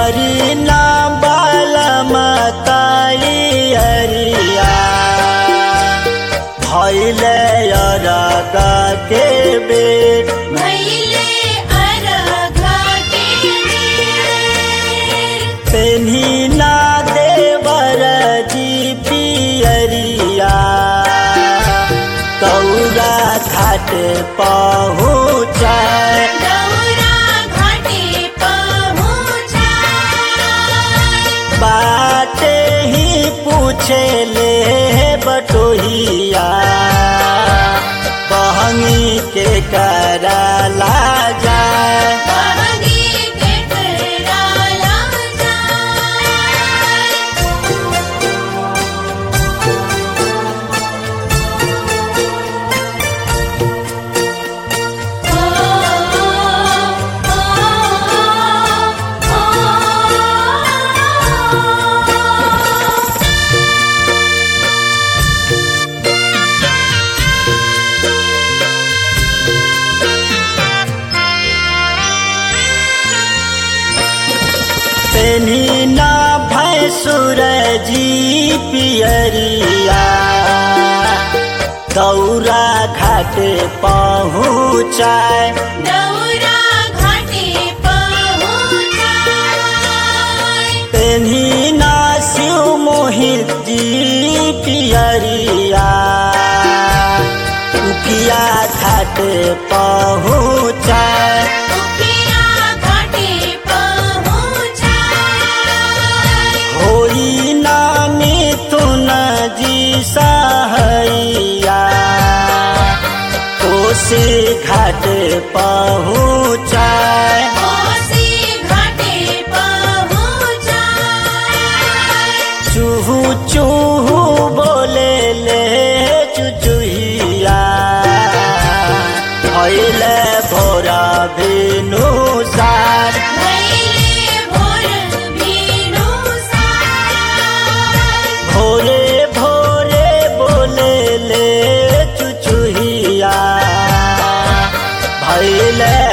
करी ना बाल मताई अरिया भैले अरगा के बेट भैले अरघा के बेर पेन्ही ना देवर जी पियरिया कौरा घाट पहुँचाए दौरा घाटे पहुँचाय बाटे ही पूछे ले बटोहिया बहनी के कराला जाए बहनी के कराला जाय ओ ओ ओ पेन्ही ना भैंसुर जी पियरिया दौरा घाट पहुँचाए दौरा घाटे पहुँचाय पेन्ही ना शिव मोहित जी पियरिया उकिया घाट पहुँचाए उकिया घाटे पहुँचाय होई ना मिथुन जी सहैया कोसी घाट पहुँचाए कोसी घाटे पहुँचाय चूहू चूहू बोले ले चुचुहिया भैले भोरा भेनु सार भैले भोर भीनु सार भोरे भोरे बोले ले चुचुहिया भैले